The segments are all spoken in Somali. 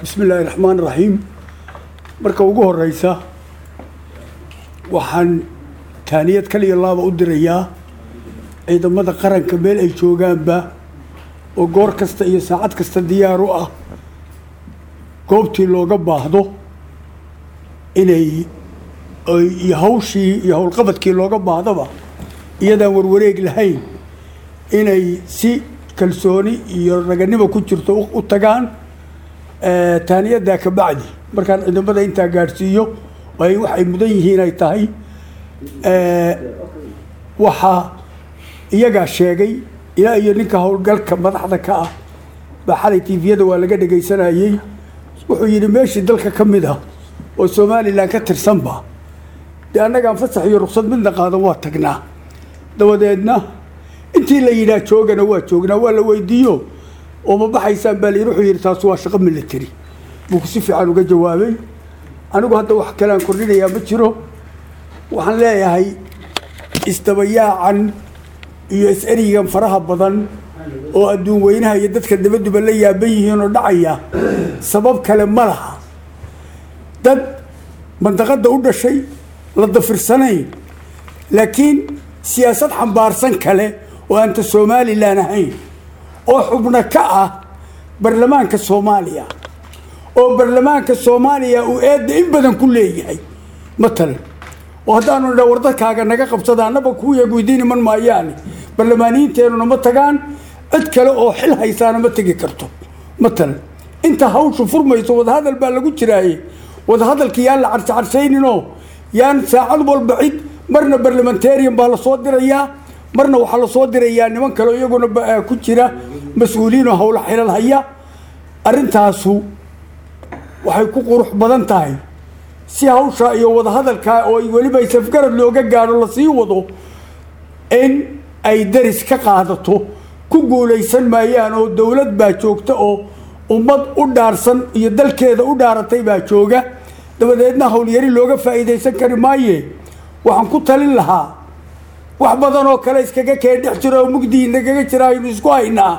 bismi illaahi raxmaan raxiim marka ugu horeysa waxaan taaniyad kaliya laaba u dirayaa ciidamada qaranka meel ay joogaanba oo goor kasta iyo saacad kasta diyaar u ah goobtii looga baahdo inay iyo hawshii iyo howlqabadkii looga baahdaba iyadaan warwareeg lahayn inay si kalsooni iyo raganimo ku jirto u tagaan taaniyadaa ka bacdi markaan ciidamada intaa gaadhsiiyo ay waxay mudan yihiin ay tahay waxaa iyagaa sheegay ilaa iyo ninka howlgalka madaxda ka ah baa xalay tiviyada waa laga dhegaysanayey wuxuu yidhi meeshii dalka ka mid ah oo somalilan ka tirsanba dee annagaan fasax iyo ruksad midna qaadan waa tagnaa dabadeedna intii la yidhaah joogana waa joognaa waa la weydiiyo oo ma baxaysaan baa layidhi wuxuu yidhi taas waa shaqo military buu si fiican uga jawaabay anigu hadda wax kalean kordhinayaa ma jiro waxaan leeyahay isdabayaacan iyo is-erigan faraha badan oo adduun weynaha iyo dadka dabaduba la yaaban yihiin oo dhacaya sabab kale ma laha dad mandaqadda u dhashay la dafirsanayn laakiin siyaasad xambaarsan kale oo aanta somalilan ahayn oo xubno ka ah baarlamaanka soomaaliya oo baarlamaanka soomaaliya uu eedda in badan ku leeyahay matalan oo haddaanu dha wardadkaaga naga qabsada annaba kuwiya weydiin iman maayaane barlamaaniyiinteenuna ma tagaan cid kale oo xil haysaana ma tegi karto matalan inta hawshu furmayso wadahadal baa lagu jiraaye wadahadalka yaan la carshacarshayninoo yaan saacad walba cid marna barlamentarian baa lasoo dirayaa marna waxaa lasoo dirayaa niman kale iyaguna ku jira mas-uuliyiinoo howla xilal haya arrintaasu waxay ku qurux badan tahay si hawsha iyo wadahadalkaa oo weliba safgarad looga gaadho lasii wado in ay daris ka qaadato ku guulaysan maayaan oo dowlad baa joogta oo ummad u dhaarsan iyo dalkeeda u dhaaratay baa jooga dabadeedna howlyari looga faa'iidaysan kari maaye waxaan ku talin lahaa wax badan oo kale iskaga keen dhex jiro oo mugdii nagaga jira aynu isku haynaa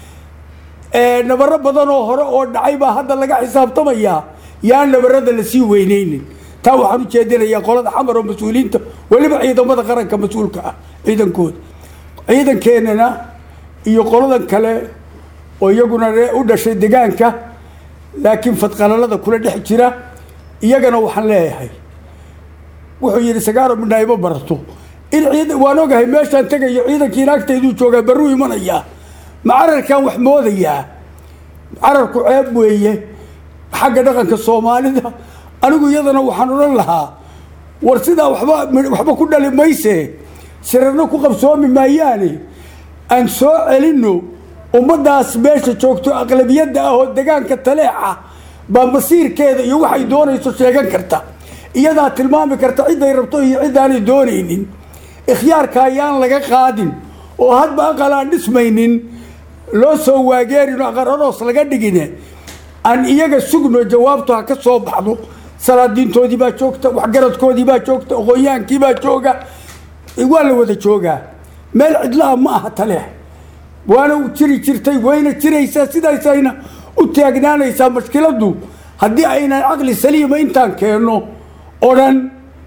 nabaro badan oo hore oo dhacay baa hadda laga xisaabtamayaa yaan nabarada lasii weyneynin taa waxaan u jeedinayaa qolada xamar oo mas-uuliyiinta weliba ciidamada qaranka mas-uulka ah ciidankooda ciidankeenana iyo qoladan kale oo iyaguna u dhashay degaanka laakiin fadqalalada kula dhex jira iyagana waxaan leeyahay wuxuu yidhi sagaaro midna ima barato in ciid waan ogahay meeshaan tegayo ciidankii naagtayduu joogaa barruu imanayaa ma cararkaan wax moodayaa cararku ceeb weeye xagga dhaqanka soomaalida anigu iyadana waxaan odhan lahaa war sidaa waba waxba ku dhali mayse sirarna ku qabsoomi maayaane aan soo celinno ummaddaas meesha joogto aqlabiyadda ah oo degaanka taleexa baa masiirkeeda iyo waxay doonayso sheegan karta iyadaa tilmaami karta cidday rabto iyo ciddaanay doonaynin ikhyaarka ayaan laga qaadin oo hadba aqal aan dhismaynin loo soo waageerin oo aqararoos laga dhigine aan iyaga sugno jawaabtu ha ka soo baxdo salaadiintoodii baa joogta waxgaradkoodii baa joogta aqoonyaankii baa jooga waa la wada joogaa meel cidlaha ma aha taleex waana jiri jirtay wayna jiraysaa sidaasayna u taagnaanaysaa mashkiladdu haddii aynan caqli saliima intaan keenno oo dhan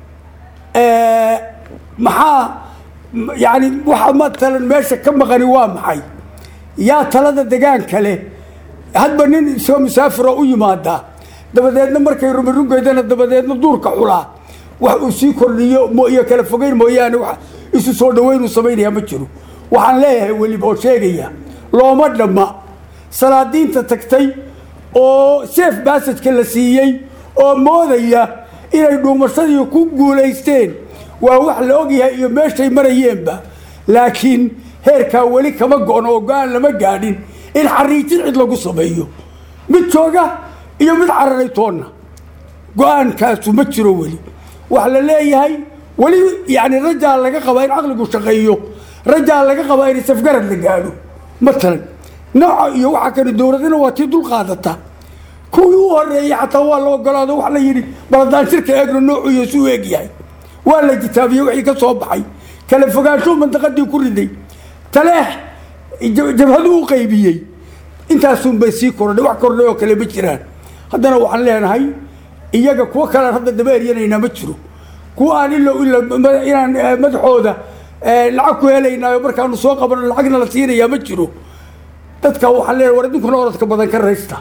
maxaa yani waxa matalan meesha ka maqani waa maxay yaa talada degaan kale hadba nin isoo musaafiro u yimaadaa dabadeedna markay rumirungeydana dabadeedna duurka xulaa wax uu sii kordhiyo iyo kala fogeyn mooyaane wa isu soo dhaweyn uu samaynayaa ma jiro waxaan leeyahay weliba oo sheegaya looma dhamma salaadiinta tagtay oo seef baasajka la siiyey oo moodaya inay dhuumashadii ku guulaysteen waa wax la ogyahay iyo meeshay marayeenba laakiin heerkaa weli kama go-no oo go-aan lama gaadhin in xariijin cid lagu sameeyo mid jooga iyo mid cararay toonna go-aankaasu ma jiro weli waxa la leeyahay weli yani rajaa laga qabaa in caqligu shaqeeyo rajaa laga qabaa in safgarad la gaadho matalan nooca iyo waxa kale dowladina waa tii dul qaadata kuwii u horeeyey xataa waa la ogolaado waxa la yidhi baladaan shirka eegno noocu iyo su eeg yahay waa la jitaabiyey wixii ka soo baxay kala fogaansho mandaqadii ku riday taleex jabhadu u qaybiyey intaasunbay sii kordhay wax kordhay oo kale ma jiraan haddana waxaan leenahay iyaga kuwo kalean hadda daba eryanaynaa ma jiro kuwa aan ilo ilo inaan madaxooda lacag ku helaynaayo markaanu soo qabano lacagna la siinayaa ma jiro dadka waxaan leenahay war idinkuna orodka badan ka raysta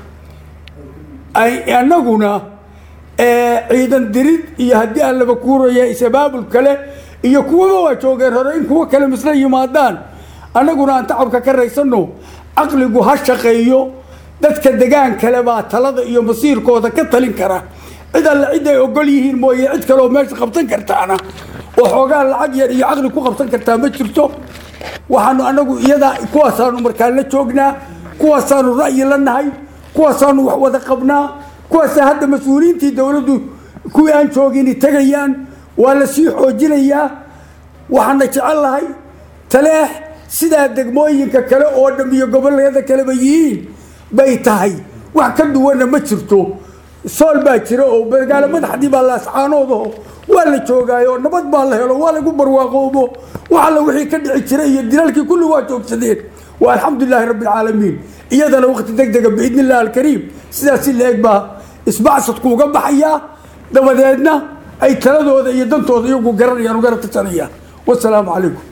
annaguna ciidan dirid iyo haddii aan laba kuuraya isabaabul kale iyo kuwaba waa joogeen hore in kuwo kale misla yimaadaan annaguna aan tacabka ka raysano caqligu ha shaqeeyo dadka degaan kale baa talada iyo masiirkooda ka talin kara cid alle cid ay ogol yihiin mooye cid kaleoo meesha qabsan kartaana oo xoogaa lacag yar iyo caqli ku qabsan kartaa ma jirto waxaanu anagu iyadaa kuwaasaanu markaa la joognaa kuwaasaanu ra'yi la nahay kuwaasaanu wax wada qabnaa kuwaasa hadda mas-uuliyiintii dowladdu kuwii aan joogini tegayaan waa la sii xoojinayaa waxaana jecel lahay taleex sidaa degmooyinka kale oo dham iyo gobollada kaleba yihiin bay tahay wax ka duwanna ma jirto sool baa jira oo magaalo madaxdii baa laascaanoodaho waa la joogaayo nabad baa la helo waa lagu barwaaqoobo wax alla wixii ka dhici jiray iyo dilaalkii kulli waa joogsadeen waa alxamdulilaahi rabbi alcaalamiin iyadana waqti deg dega biidni illahi alkariim sidaas si la-eg baa isbacsadku uga baxayaa dabadeedna ay taladooda iyo dantooda iyagu garanayaan ugana tashanayaan wasalaamu calaykum